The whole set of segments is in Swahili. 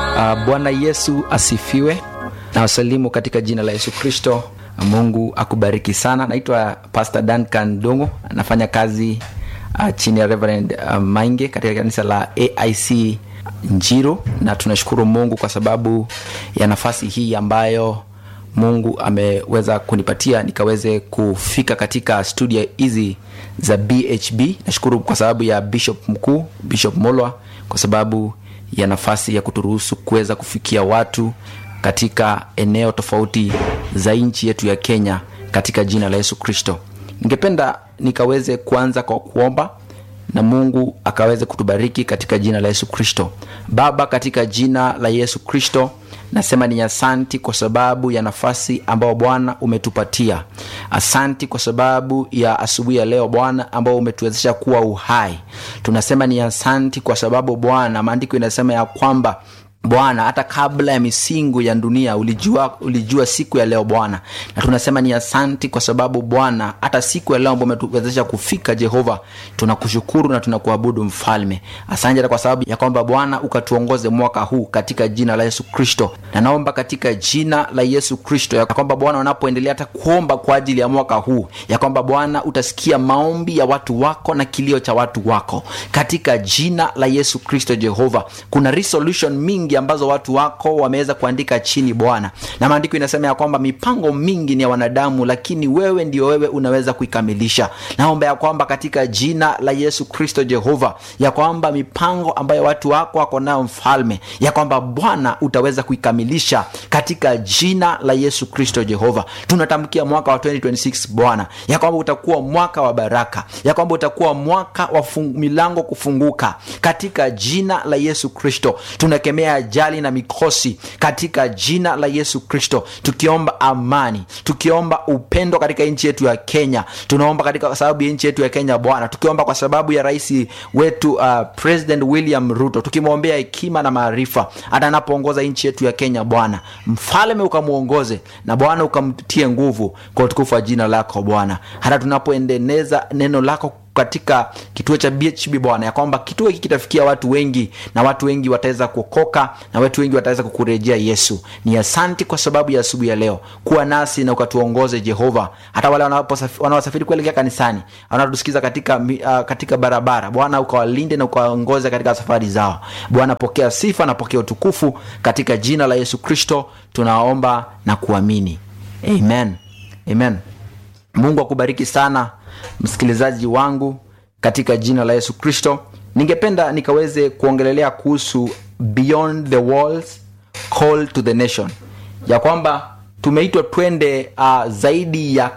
Uh, Bwana Yesu asifiwe na wasalimu katika jina la Yesu Kristo. Mungu akubariki sana. Naitwa Pastor Duncan Dongo, anafanya kazi uh, chini ya Reverend uh, Mainge katika kanisa la AIC Njiro, na tunashukuru Mungu kwa sababu ya nafasi hii ambayo Mungu ameweza kunipatia nikaweze kufika katika studio hizi za BHB. Nashukuru kwa sababu ya Bishop mkuu Bishop Molwa kwa sababu ya nafasi ya kuturuhusu kuweza kufikia watu katika eneo tofauti za nchi yetu ya Kenya katika jina la Yesu Kristo. Ningependa nikaweze kuanza kwa kuomba na Mungu akaweze kutubariki katika jina la Yesu Kristo. Baba, katika jina la Yesu Kristo nasema ni asanti kwa sababu ya nafasi ambayo Bwana umetupatia. Asanti kwa sababu ya asubuhi ya leo Bwana ambao umetuwezesha kuwa uhai. Tunasema ni asanti kwa sababu Bwana, maandiko inasema ya kwamba Bwana, hata kabla ya misingu ya dunia ulijua, ulijua siku ya leo Bwana, na tunasema ni asanti kwa sababu Bwana, hata siku ya leo ambao umetuwezesha kufika Jehova, tunakushukuru na tunakuabudu Mfalme. Asante kwa sababu ya kwamba Bwana ukatuongoze mwaka huu katika jina la Yesu Kristo, na naomba katika jina la Yesu Kristo ya kwamba Bwana, unapoendelea hata kuomba kwa ajili ya mwaka huu, ya kwamba Bwana utasikia maombi ya watu wako na kilio cha watu wako katika jina la Yesu Kristo. Jehova, kuna resolution mingi ambazo watu wako wameweza kuandika chini Bwana, na maandiko inasema ya kwamba mipango mingi ni ya wanadamu, lakini wewe ndio wewe unaweza kuikamilisha. Naomba ya kwamba katika jina la Yesu Kristo Jehova, ya kwamba mipango ambayo watu wako wako nayo Mfalme, ya kwamba Bwana utaweza kuikamilisha katika jina la Yesu Kristo Jehova. Tunatamkia mwaka wa 2026 Bwana, ya kwamba utakuwa mwaka wa baraka, ya kwamba utakuwa mwaka wa milango kufunguka katika jina la Yesu Kristo. Tunakemea ajali na mikosi katika jina la Yesu Kristo, tukiomba amani, tukiomba upendo katika nchi yetu ya Kenya. Tunaomba katika sababu ya nchi yetu ya Kenya Bwana, tukiomba kwa sababu ya rais wetu uh, President William Ruto, tukimwombea hekima na maarifa hata anapoongoza nchi yetu ya Kenya Bwana. Mfalme ukamwongoze na Bwana ukamtie nguvu kwa utukufu wa jina lako Bwana, hata tunapoendeleza neno lako katika kituo cha BHB Bwana, ya kwamba kituo hiki kitafikia watu wengi na watu wengi wataweza kuokoka na watu wengi wataweza kukurejea Yesu. Ni asanti kwa sababu ya asubuhi ya leo, kuwa nasi na ukatuongoze Jehova, hata wale wanaosafiri kuelekea kanisani, wanaotusikiza katika, uh, katika barabara Bwana, ukawalinde na ukawaongoze katika safari zao Bwana. Pokea sifa na pokea utukufu katika jina la Yesu Kristo tunaomba na kuamini, amen, amen. Mungu akubariki sana msikilizaji wangu katika jina la Yesu Kristo. Ningependa nikaweze kuongelelea kuhusu beyond the walls call to the nation, ya kwamba tumeitwa twende uh, zaidi ya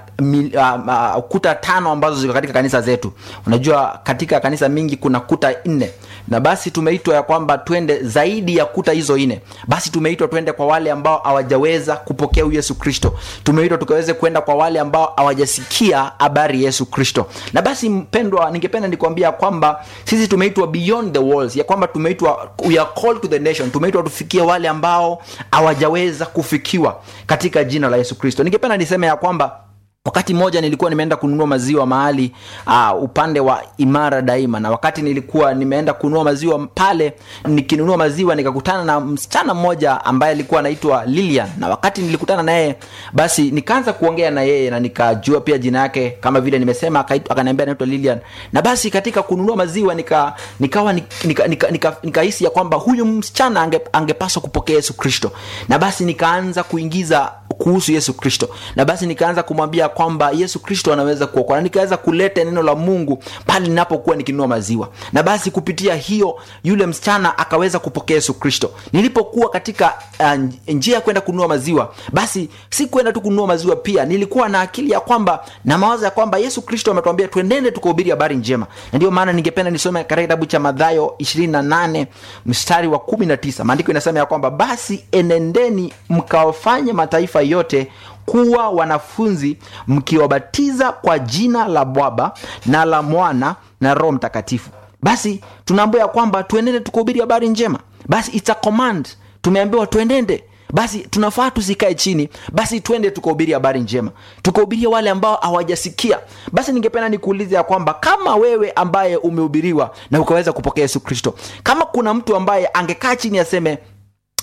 uh, uh, kuta tano ambazo ziko katika kanisa zetu. Unajua katika kanisa mingi kuna kuta nne, na basi tumeitwa ya kwamba twende zaidi ya kuta hizo nne. Basi tumeitwa twende kwa wale ambao hawajaweza kupokea Yesu Kristo, tumeitwa tukaweze kwenda kwa wale ambao hawajasikia habari Yesu Kristo. Na basi mpendwa, ningependa nikwambia kwamba sisi tumeitwa beyond the walls, ya kwamba tumeitwa, we are called to the nation, tumeitwa tufikie wale ambao hawajaweza kufikiwa katika jina la Yesu Kristo. Ningependa niseme ya kwamba wakati mmoja nilikuwa nimeenda kununua maziwa mahali uh, upande wa Imara Daima, na wakati nilikuwa nimeenda kununua maziwa pale, nikinunua maziwa nikakutana na msichana mmoja ambaye alikuwa anaitwa Lilian, na wakati nilikutana naye, basi nikaanza kuongea na yeye na nikajua pia jina yake kama vile nimesema, akaniambia anaitwa Lilian, na basi katika kununua maziwa nika nikawa nikahisi nika, nika, nika, nika ya kwamba huyu msichana ange, angepaswa kupokea Yesu Kristo, na basi nikaanza kuingiza kuhusu Yesu Kristo, na basi nikaanza kumwambia kwamba Yesu Kristo anaweza kuokoa, na nikaweza kuleta neno la Mungu pale ninapokuwa nikinunua maziwa, na basi kupitia hiyo yule msichana akaweza kupokea Yesu Kristo. Nilipokuwa katika uh, njia ya kwenda kununua maziwa, basi si kwenda tu kununua maziwa, pia nilikuwa na akili ya kwamba na mawazo ya kwamba Yesu Kristo ametuambia twendende tukahubiri habari njema, na ndio maana ningependa nisome katika kitabu cha Mathayo 28 mstari wa 19. Maandiko inasema ya kwamba basi enendeni mkawafanye mataifa yote kuwa wanafunzi mkiwabatiza kwa jina la Baba na la Mwana na Roho Mtakatifu. Basi tunaambiwa kwamba tuendende tukahubiri habari njema. Basi it's a command, tumeambiwa tuendende basi tunafaa tusikae chini basi twende tukahubiri habari njema tukahubiria wale ambao hawajasikia basi ningependa nikuulize ya kwamba kama wewe ambaye umehubiriwa na ukaweza kupokea yesu kristo kama kuna mtu ambaye angekaa chini aseme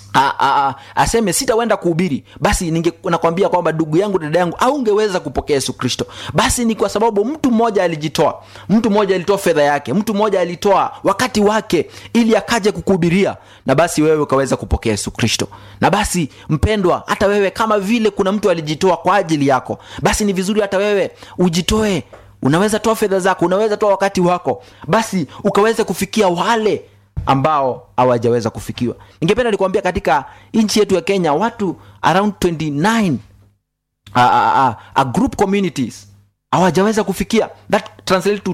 a, a, a, aseme sitawenda kuhubiri basi ninge nakwambia kwamba ndugu yangu dada yangu aungeweza kupokea yesu kristo basi ni kwa sababu mtu mmoja alijitoa mtu mmoja alitoa fedha yake mtu mmoja alitoa wakati wake ili akaje kukuhubiria na basi wewe ukaweza kupokea yesu kristo na basi mpendwa hata wewe kama vile kuna mtu alijitoa kwa ajili yako basi ni vizuri hata wewe ujitoe unaweza toa fedha zako unaweza toa wakati wako basi ukaweza kufikia wale ambao hawajaweza kufikiwa ningependa nikuambia katika nchi yetu ya kenya watu around 29 uh, uh, uh, uh, group communities hawajaweza kufikia that translate to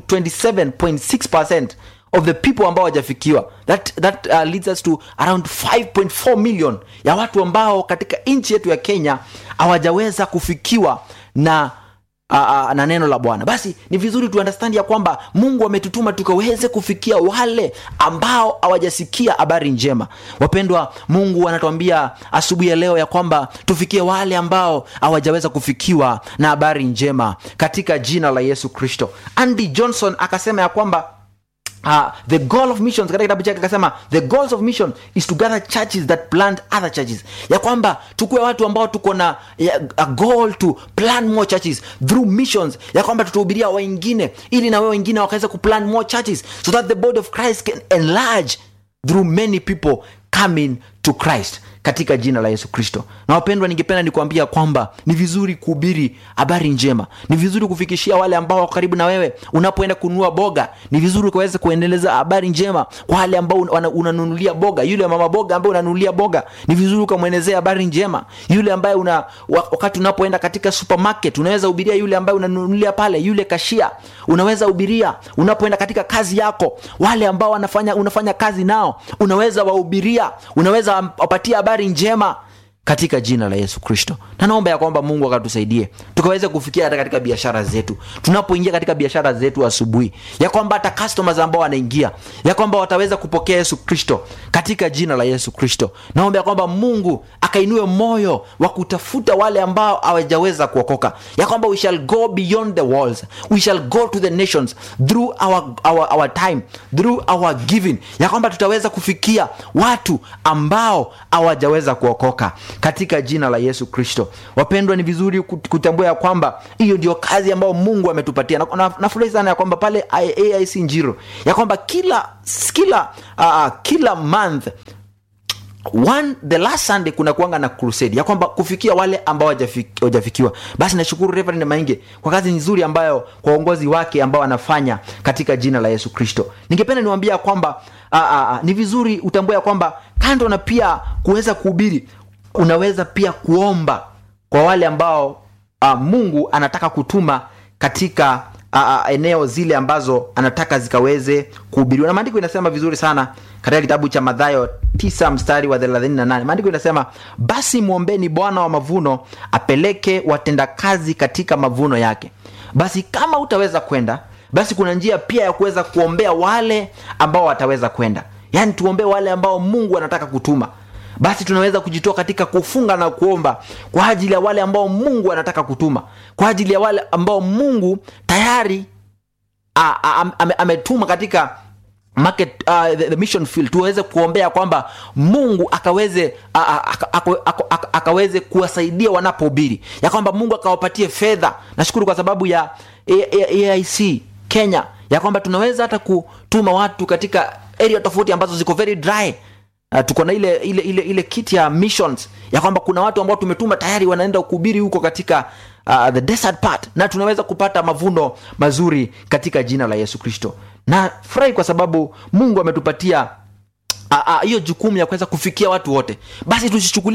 27.6 of the people ambao hawajafikiwa that, that uh, leads us to around 5.4 million ya watu ambao katika nchi yetu ya kenya hawajaweza kufikiwa na uh, uh, na neno la bwana basi ni vizuri tuunderstand ya kwamba mungu ametutuma tukaweze kufikia wale ambao hawajasikia habari njema wapendwa mungu anatuambia asubuhi ya leo ya kwamba tufikie wale ambao hawajaweza kufikiwa na habari njema katika jina la yesu kristo andy johnson akasema ya kwamba Uh, the goal of missions katika kitabu chake akasema the goals of mission is to gather churches that plant other churches ya kwamba tukuwe watu ambao tuko na ya, a goal to plan more churches through missions ya kwamba tutahubiria wengine ili na wao wengine wakaweza kuplan more churches so that the body of christ can enlarge through many people coming to christ katika jina la yesu kristo na wapendwa ningependa nikuambia kwamba ni vizuri kuhubiri habari njema ni vizuri kufikishia wale ambao wako karibu na wewe unapoenda kununua boga ni vizuri ukaweza kuendeleza habari njema kwa wale ambao una- unanunulia boga yule mama boga ambaye unanunulia boga ni vizuri ukamwelezea habari njema yule ambaye una wa- wakati unapoenda katika supermarket unaweza hubiria yule ambaye unanunulia pale yule kashia unaweza hubiria unapoenda katika kazi yako wale ambao wanafanya unafanya kazi nao unaweza wahubiria unaweza wapatia habari njema katika jina la yesu kristo na naomba ya kwamba mungu akatusaidie tukaweze kufikia hata katika biashara zetu tunapoingia katika biashara zetu asubuhi ya kwamba hata customers ambao wanaingia ya kwamba wataweza kupokea yesu kristo katika jina la yesu kristo naomba ya kwamba mungu akainue moyo wa kutafuta wale ambao hawajaweza kuokoka ya kwamba we shall go beyond the walls we shall go to the nations through our, our, our time through our giving ya kwamba tutaweza kufikia watu ambao hawajaweza kuokoka katika jina la yesu kristo wapendwa ni vizuri kut- kutambua ya kwamba hiyo ndio kazi ambayo mungu ametupatia nafurahi na, nafurahi sana ya kwamba pale I- aic njiro ya kwamba kila kila uh, kila month one the last sunday kuna kuanga na crusade ya kwamba kufikia wale ambao hawajafiki- hawajafikiwa basi nashukuru reverend mainge kwa kazi nzuri ambayo kwa uongozi wake ambao anafanya katika jina la yesu kristo ningependa niwambia kwamba a, a, a, ni vizuri utambue ya kwamba kando na pia kuweza kuhubiri unaweza pia kuomba kwa wale ambao a, mungu anataka kutuma katika a, a, eneo zile ambazo anataka zikaweze kuhubiriwa na maandiko inasema vizuri sana katika kitabu cha madhayo 9 mstari wa 38 maandiko inasema basi mwombeni bwana wa mavuno apeleke watendakazi katika mavuno yake basi kama utaweza kwenda basi kuna njia pia ya kuweza kuombea wale ambao wataweza kwenda yaani tuombee wale ambao mungu anataka kutuma basi tunaweza kujitoa katika kufunga na kuomba kwa ajili ya wale ambao mungu anataka kutuma kwa ajili ya wale ambao mungu tayari a- a- am- ame- ametuma katika market uh, the, the mission field tuweze kuombea kwamba mungu akaweze a- a- aka- aka- aka- aka- akaweze kuwasaidia wanapohubiri ya kwamba mungu akawapatie fedha nashukuru kwa sababu ya A- A- aic kenya ya kwamba tunaweza hata kutuma watu katika area tofauti ambazo ziko very dry Uh, tuko na ile ile ile ile kit ya missions ya kwamba kuna watu ambao tumetuma tayari wanaenda kuhubiri huko katika uh, the desert part na tunaweza kupata mavuno mazuri katika jina la yesu kristo na furahi kwa sababu mungu ametupatia ah, ah, hiyo jukumu ya kuweza kufikia watu wote basi tusichukulie